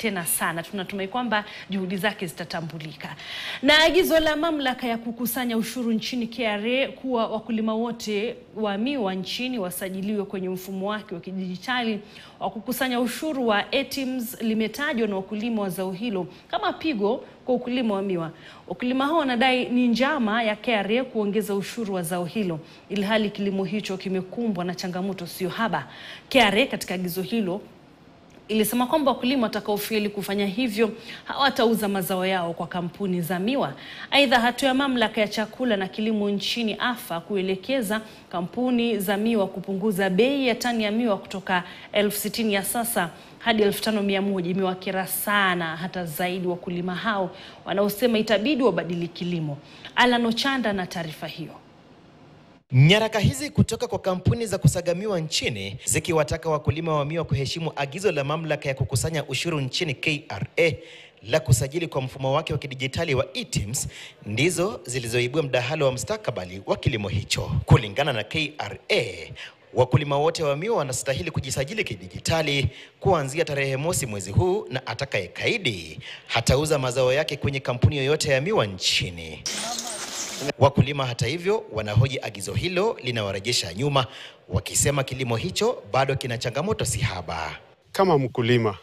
tena sana. Tunatumai kwamba juhudi zake zitatambulika. Na agizo la mamlaka ya kukusanya ushuru nchini KRA kuwa wakulima wote wa miwa nchini wasajiliwe kwenye mfumo wake wa kidijitali wa kukusanya ushuru wa ATIMS limetajwa na wakulima wa zao hilo kama pigo kwa ukulima wa miwa. Wakulima hao wanadai ni njama ya KRA kuongeza ushuru wa zao hilo, ilhali kilimo hicho kimekumbwa na changamoto sio haba. KRA katika agizo hilo ilisema kwamba wakulima watakaofeli kufanya hivyo hawatauza mazao yao kwa kampuni za miwa. Aidha, hatua ya mamlaka ya chakula na kilimo nchini AFA kuelekeza kampuni za miwa kupunguza bei ya tani ya miwa kutoka elfu sitini ya sasa hadi elfu tano mia moja imewakera sana hata zaidi wakulima hao wanaosema itabidi wabadili kilimo. Alan Ochanda na taarifa hiyo. Nyaraka hizi kutoka kwa kampuni za kusagamiwa nchini zikiwataka wakulima wa miwa kuheshimu agizo la mamlaka ya kukusanya ushuru nchini KRA la kusajili kwa mfumo wake wa kidijitali wa ATIMS ndizo zilizoibua mdahalo wa mustakabali wa kilimo hicho. Kulingana na KRA, wakulima wote wa miwa wanastahili kujisajili kidijitali kuanzia tarehe mosi mwezi huu, na atakayekaidi hatauza mazao yake kwenye kampuni yoyote ya miwa nchini. Wakulima hata hivyo wanahoji agizo hilo linawarejesha nyuma, wakisema kilimo hicho bado kina changamoto si haba. Kama mkulima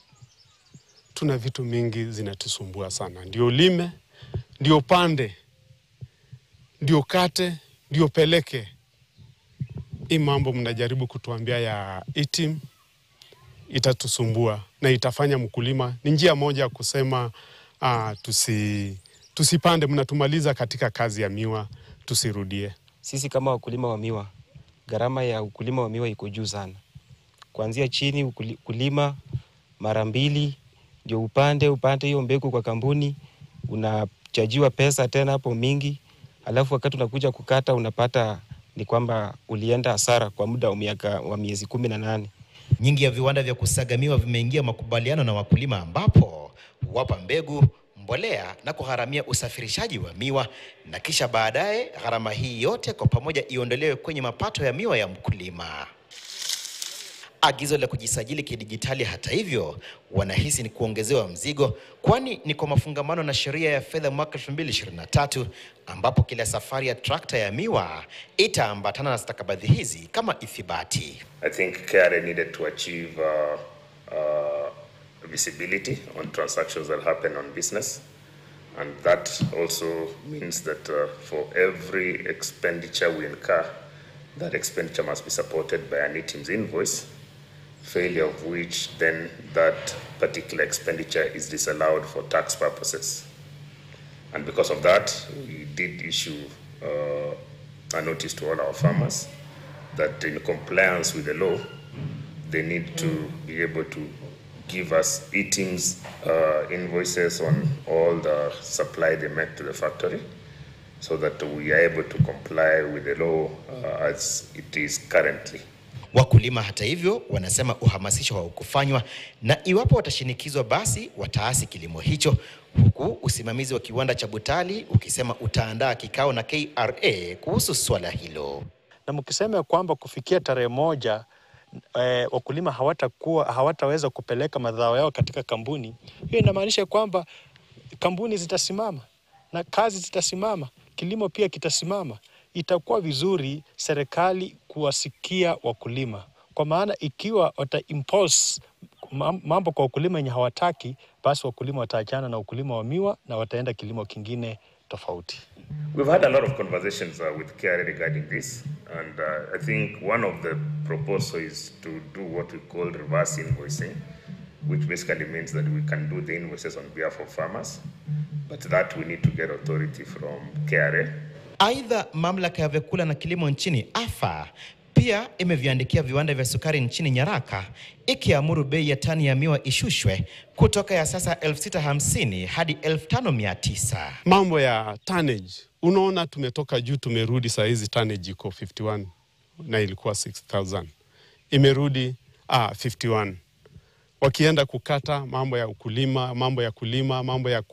tuna vitu mingi zinatusumbua sana, ndio lime, ndio pande, ndio kate, ndio peleke. Hii mambo mnajaribu kutuambia ya ATIM itatusumbua na itafanya mkulima, ni njia moja ya kusema uh, tusi tusipande, mnatumaliza katika kazi ya miwa, tusirudie. Sisi kama wakulima wa miwa, gharama ya ukulima wa miwa iko juu sana, kuanzia chini ukuli- kulima mara mbili ndio upande upande hiyo mbegu kwa kampuni, unachajiwa pesa tena hapo mingi, alafu wakati unakuja kukata unapata ni kwamba ulienda hasara kwa muda wa miaka wa miezi kumi na nane. Nyingi ya viwanda vya kusagamiwa vimeingia makubaliano na wakulima ambapo huwapa mbegu, mbolea na kugharamia usafirishaji wa miwa na kisha baadaye gharama hii yote kwa pamoja iondolewe kwenye mapato ya miwa ya mkulima. Agizo la kujisajili kidijitali, hata hivyo, wanahisi ni kuongezewa mzigo, kwani ni kwa mafungamano na sheria ya fedha mwaka 2023 ambapo kila safari ya trakta ya miwa itaambatana na stakabadhi hizi kama ithibati. I think KRA needed to achieve uh, uh, visibility on transactions that happen on business. And that also means that uh, for every expenditure we incur, that expenditure must be supported by an ATIMS invoice, failure of which then that particular expenditure is disallowed for tax purposes. And because of that, we did issue uh, a notice to all our farmers that in compliance with the law, they need to be able to give us eatings uh, invoices on all the supply they make to the factory so that we are able to comply with the law uh, as it is currently. Wakulima hata hivyo wanasema uhamasisho haukufanywa na iwapo watashinikizwa basi wataasi kilimo hicho, huku usimamizi wa kiwanda cha Butali ukisema utaandaa kikao na KRA kuhusu swala hilo. na mkisema kwamba kufikia tarehe moja eh, wakulima hawatakuwa hawataweza kupeleka mazao yao katika kampuni, hiyo inamaanisha kwamba kampuni zitasimama na kazi zitasimama, kilimo pia kitasimama. Itakuwa vizuri serikali kuwasikia wakulima, kwa maana ikiwa wata impose mam- mambo kwa wakulima yenye hawataki, basi wakulima wataachana na ukulima wa miwa na wataenda kilimo kingine tofauti. We've had a lot of conversations uh, with KRA regarding this, and uh, I think one of the proposals is to do what we call reverse invoicing, which basically means that we can do the invoices on behalf of farmers, but that we need to get authority from KRA. Aidha, mamlaka ya vyakula na kilimo nchini AFA pia imeviandikia viwanda vya sukari nchini nyaraka ikiamuru bei ya tani ya miwa ishushwe kutoka ya sasa 650 hadi 5900. Mambo ya tonnage, unaona tumetoka juu tumerudi, saa hizi tonnage iko 51 na ilikuwa 6000 imerudi ah, 51 wakienda kukata mambo ya ukulima, mambo ya kulima, mambo ya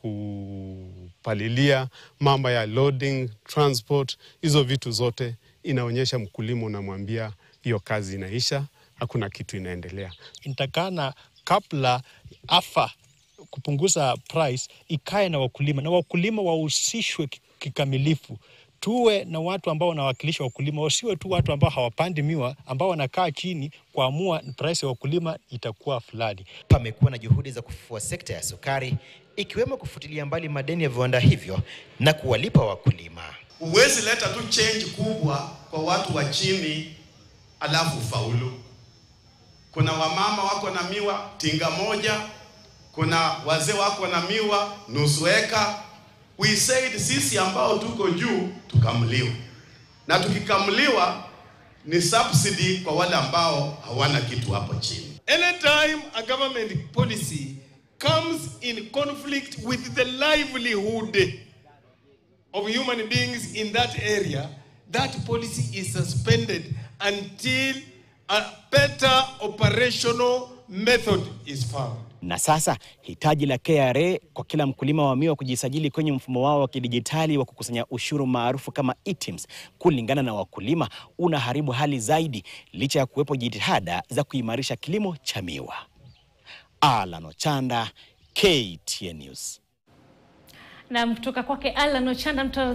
kupalilia, mambo ya loading, transport, hizo vitu zote inaonyesha mkulima, unamwambia hiyo kazi inaisha, hakuna kitu inaendelea. Inatakana kabla AFA kupunguza price ikae na wakulima na wakulima wahusishwe ki- kikamilifu. Tuwe na watu ambao wanawakilisha wakulima, wasiwe tu watu ambao hawapandi miwa, ambao wanakaa chini kuamua price ya wakulima itakuwa fulani. Pamekuwa na juhudi za kufufua sekta ya sukari ikiwemo kufutilia mbali madeni ya viwanda hivyo na kuwalipa wakulima. Huwezi leta tu change kubwa kwa watu wa chini alafu faulu. Kuna wamama wako na miwa tinga moja, kuna wazee wako na miwa nusu eka. We said sisi ambao tuko juu tukamliwa, na tukikamuliwa ni subsidy kwa wale ambao hawana kitu hapo chini. Anytime a government policy comes in conflict with the livelihood of human beings in that area, that policy is suspended until a better operational method is found. Na sasa hitaji la KRA kwa kila mkulima wa miwa kujisajili kwenye mfumo wao wa kidijitali wa kukusanya ushuru maarufu kama eTims, kulingana na wakulima, unaharibu hali zaidi, licha ya kuwepo jitihada za kuimarisha kilimo cha miwa. Alan Ochanda, KTN News. Na kutoka kwake Alan Ochanda mta